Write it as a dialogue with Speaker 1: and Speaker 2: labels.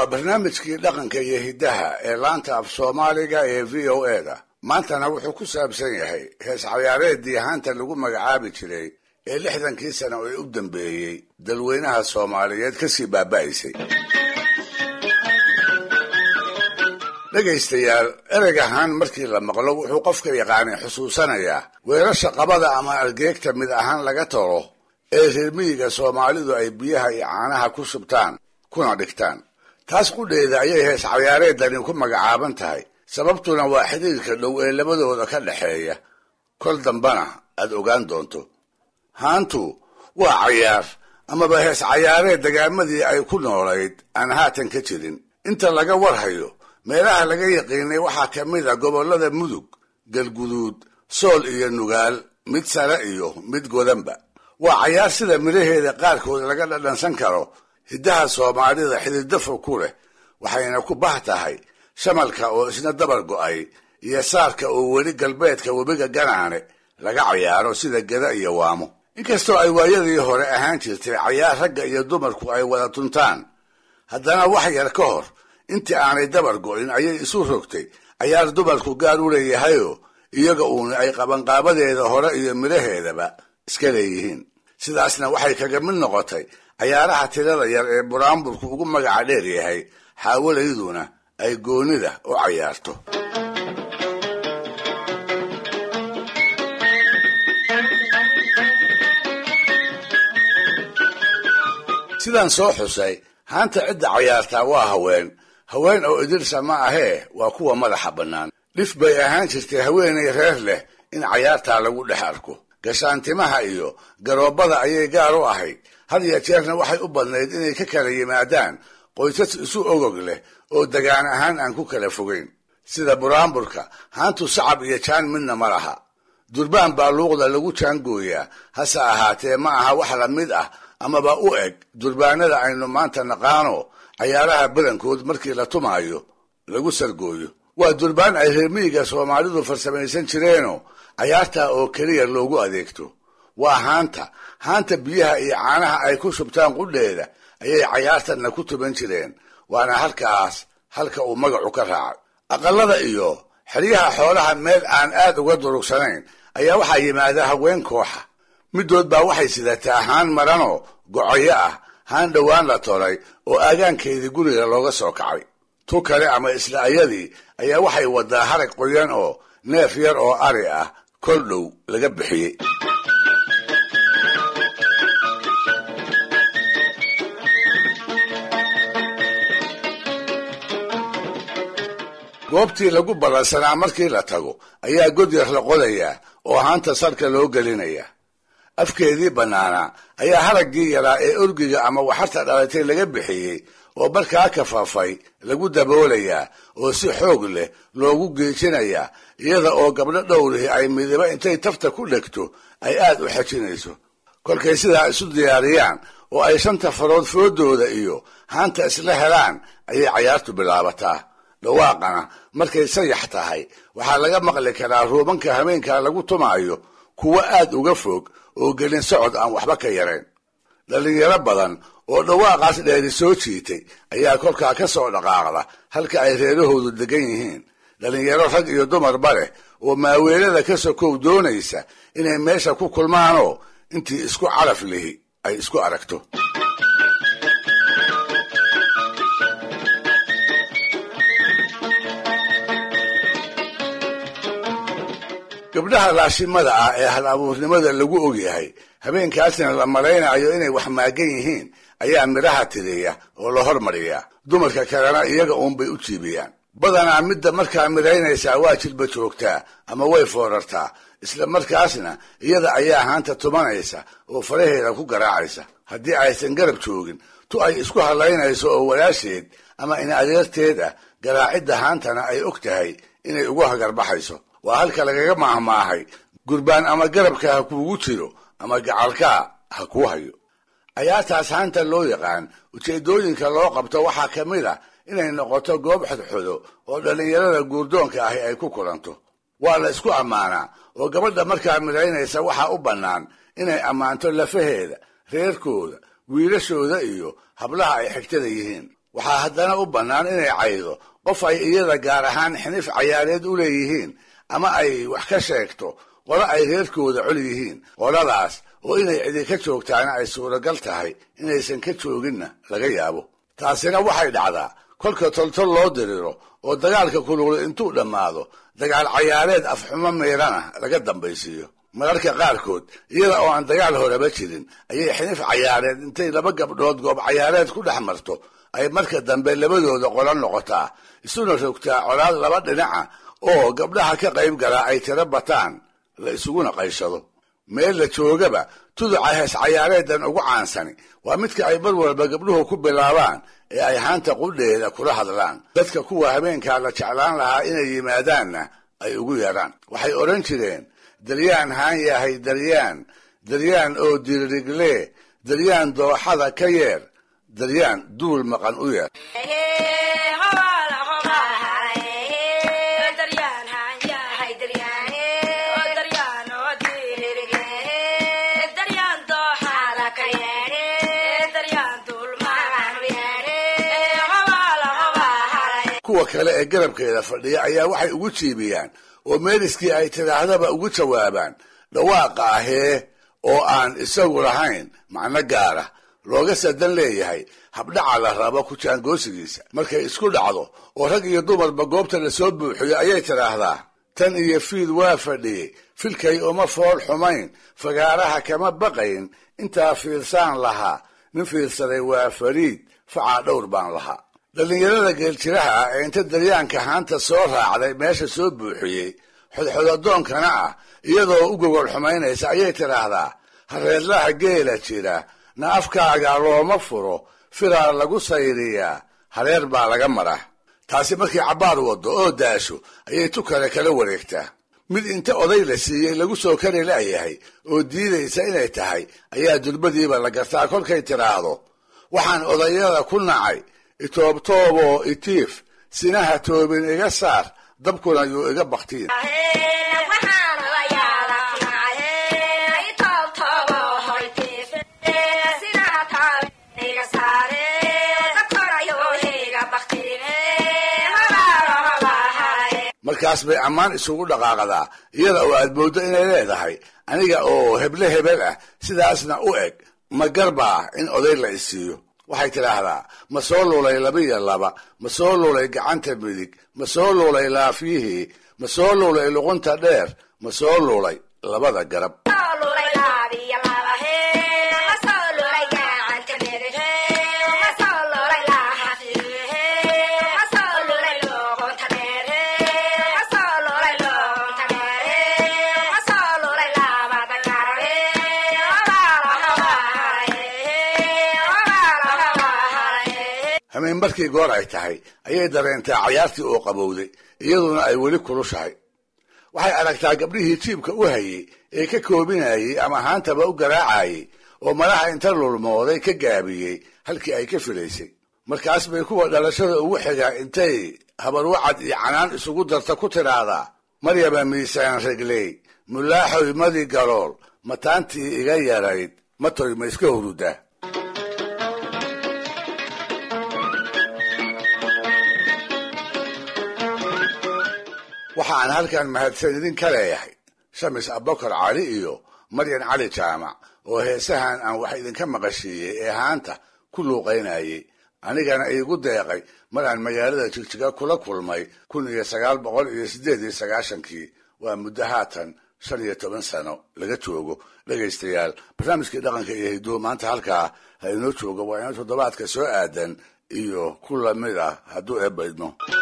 Speaker 1: waa barnaamijkii dhaqanka iyo hiddaha ee laanta af soomaaliga ee v o e da maantana wuxuu ku saabsan yahay hees cayaareeddii haanta lagu magacaabi jiray ee lixdankii sano ee u dambeeyey dalweynaha soomaaliyeed kasii baaba'aysay dhegaystayaal ereg ahaan markii la maqlo wuxuu qofka yaqaanay xusuusanayaa weerasha qabada ama argeegta mid ahaan laga tolo ee reer miyiga soomaalidu ay biyaha iyo caanaha ku shubtaan kuna dhigtaan taas qudheeda ayay hees cayaareedani ku magacaaban tahay sababtuna waa xidhiirka dhow ee labadooda ka dhexeeya kol dambana aad ogaan doonto haantu waa cayaar amaba hees cayaareed dagaamadii ay ku noolayd aan haatan ka jirin inta laga warhayo meelaha laga yaqiinay waxaa ka mid a gobollada mudug galguduud sool iyo nugaal mid sare iyo mid godanba waa cayaar sida midhaheeda qaarkood laga dhadhansan karo hiddaha soomaalida xididafo ku leh waxayna ku bah tahay shamalka oo isna dabar go'ay iyo saarka oo weli galbeedka webiga ganaane laga cayaaro sida geda iyo waamo inkastoo ay waayadii hore ahaan jirtay cayaar ragga iyo dumarku ay wada tuntaan haddana wax yar ka hor intii aanay dabar go'in ayay isu rogtay cayaar dumarku gaar u leeyahayoo iyaga uuna ay qabanqaabadeeda hore iyo midhaheedaba iska leeyihiin sidaasna waxay kaga mid noqotay cayaaraha tirada yar ee buraanburku ugu magaca dheer yahay xaawalayduna ay goonida u cayaarto sidaan soo xusay haanta cidda cayaartaa waa haween haween oo idirsa ma ahee waa kuwa madaxa bannaan dhif bay ahaan jirtay haweenay reer leh in cayaartaa lagu dhex arko gashaantimaha iyo garoobada ayay gaar u ahayd had iyo jeerna waxay u badnayd inay ka kala yimaadaan qoysas isu ogog leh oo degaan ahaan aan ku kala fogayn sida buraanburka haantu sacab iyo jaan midna ma laha durbaan baa luuqda lagu jaangooyaa hase ahaatee ma aha wax la mid ah amaba u eg durbaanada aynu maanta naqaano cayaaraha badankood markii la tumaayo lagu sargooyo waa durbaan ay reer miyiga soomaalidu farsamaysan jireenoo cayaartaa oo keliya loogu adeegto waa haanta haanta biyaha iyo caanaha ay ku shubtaan qudheeda ayay cayaartanna ku tuban jireen waana halkaas halka uu magacu ka raacay aqalada iyo xeryaha xoolaha meel aan aad uga durugsanayn ayaa waxaa yimaada haween kooxa middood baa waxay sidataa haan maranoo gocoyo ah haan dhowaan la tolay oo aagaankeedii guriga looga soo kacay tu kale ama isla ayadii ayaa waxay wadaa harag qoyan oo neef yar oo ari ah kol dhow laga bixiyey goobtii lagu ballansanaa markii la tago ayaa god yar la qodayaa oo haanta sarka loo gelinayaa afkeedii bannaanaa ayaa haraggii yaraa ee orgiga ama waxarta dhalatay laga bixiyey oo markaa kafaafay lagu daboolayaa oo si xoog leh loogu geejinayaa iyada oo gabdho dhowrihi ay midibo intay tafta ku dhegto ay aad u xejinayso kolkay sidaa isu diyaariyaan oo ay shanta farood foodooda iyo haanta isla helaan ayay cayaartu bilaabataa dhawaaqana markay sayax tahay waxaa laga maqli karaa ruubanka habeenkaa lagu tumaayo kuwo aad uga fog oo gelin socod aan waxba ka yarayn dhallinyaro badan oo dhawaaqaas dheeri soo jiitay ayaa kolkaa ka soo dhaqaaqda halka ay reerahoodu degan yihiin dhallinyaro rag iyo dumarba leh oo maaweelada ka sokow doonaysa inay meesha ku kulmaanoo intii isku calaf lihi ay isku aragto gabdhaha laashimada ah ee hal abuurnimada lagu ogyahay habeenkaasna la malaynayo inay wax maagan yihiin ayaa midhaha tiriya oo la hormariyaa dumarka kalena iyaga uunbay u jiibiyaan badanaa midda markaa midhaynaysaa waa jilba joogtaa ama way foorartaa isla markaasna iyada ayaa haanta tumanaysa oo faraheeda ku garaacaysa haddii aysan garab joogin tu ay isku hadlaynayso oo walaasheed ama in adeerteed ah garaacidda haantana ay og tahay inay ugu hagarbaxayso waa halka lagaga maahmaahay gurbaan ama garabka ha kuugu jiro ama gacalkaa ha kuu hayo cayaartaas haanta loo yaqaan ujeedooyinka loo qabto waxaa ka mid a inay noqoto goob xodxodo oo dhallinyarada guurdoonka ahi ay ku kulanto waa la isku ammaanaa oo gabadha markaa midhaynaysa waxaa u bannaan inay ammaanto lafaheeda reerkooda wiilashooda iyo hablaha ay xigtada yihiin waxaa haddana u bannaan inay caydo qof ay iyada gaar ahaan xinif cayaareed u leeyihiin ama ay wax ka sheegto qolo ay reerkooda col yihiin qoladaas oo inay cidi ka joogtaana ay suuragal tahay inaysan ka jooginna laga yaabo taasina waxay dhacdaa kolka toltol loo diriro oo dagaalka kulugla intuu dhammaado dagaal cayaareed afxumo miirana laga dambaysiiyo mararka qaarkood iyada oo aan dagaal horeba jirin ayay xinif cayaareed intay laba gabdhood goob cayaareed ku dhex marto ay marka dambe labadooda qolo noqotaa isuna rogtaa colaad laba dhinaca oo gabdhaha ka qayb galaa ay tiro bataan la isuguna qayshado meel la joogaba tuduca hees cayaareedan ugu caansani waa midka ay mar walba gabdhuhu ku bilaabaan ee ay haanta qudheeda kula hadlaan dadka kuwa habeenkaa la jeclaan lahaa inay yimaadaanna ay ugu yaraan waxay odhan jireen daryaan haan yahay daryaan daryaan oo diririgle daryaan dooxada ka yeer daryaan duul maqan u yeer kuwa kale ee garabkeeda fadhiya ayaa waxay ugu jiibiyaan oo meeliskii ay tidhaahdaba ugu jawaabaan dhawaaqa ahee oo aan isagu lahayn macno gaara looga sadan leeyahay habdhaca la rabo ku jaangoosigiisa markay isku dhacdo oo rag iyo dumarba goobta lasoo buuxiyo ayay tidhaahdaa tan iyo fiid waa fadhiyey filkay uma fool xumayn fagaaraha kama baqayn intaa fiirsaan lahaa nin fiirsaday waa fariid facaa dhowr baan lahaa dhallinyarada geeljiraha ah ee inta daryaanka haanta soo raacday meesha soo buuxiyey xodxodadoonkana ah iyadoo u gogol xumaynaysa ayay tidhaahdaa hareedlaha geela jira na afkaaga looma furo firaar lagu sayriyaa hareer baa laga mara taasi markii cabbaar waddo oo daasho ayay tu kale kala wareegtaa mid inta oday la siiyey lagu soo kari la'yahay oo diidaysa inay tahay ayaa durbadiiba la gartaa kolkay tidhaahdo waxaan odayada ku nacay itoobtooboo itiif sinaha toobin iga saar dabkuna yuu iga baktiin markaas bay ammaan isugu dhaqaaqdaa iyada oo aad mooddo inay leedahay aniga oo heble hebel ah sidaasna u eg ma garbaa in oday la isiiyo waxay tidhaahdaa ma soo lulay labiyo laba ma soo lulay gacanta midig ma soo lulay laafyihii ma soo lulay luqunta dheer ma soo lulay labada garab hameen markii goor ay tahay ayay dareentaa cayaartii oo qabowday iyaduna ay weli kulushahay waxay aragtaa gabdhihii jiibka u hayey ee ka koobinayey ama haantaba u garaacayey oo malaha inta lulmooday ka gaabiyey halkii ay ka filaysay markaas bay kuwa dhalashada ugu xigaa intay habarwacad iyo canaan isugu darta ku tidhaahdaa maryaba miisaan regley mulaaxoy madi galool mataantii iga yarayd matoy ma iska hurudaa waxaan halkan mahadsan idin ka leeyahay shamis abubakar cali iyo maryan cali jaamac oo heesahan aan wax idinka maqashiiyey ee haanta ku luuqaynayey anigana iigu deeqay mar aan magaalada jigjiga kula kulmay kun iyo sagaal boqol iyo siddeed iyo sagaashankii waa muddo haatan shan iyo toban sano laga joogo dhegaystayaal barnaamijkii dhaqanka iyo hiduo maanta halkaa ha inoo joogo waa ina toddobaadka soo aadan iyo ku lamid ah hadduu eebbaydno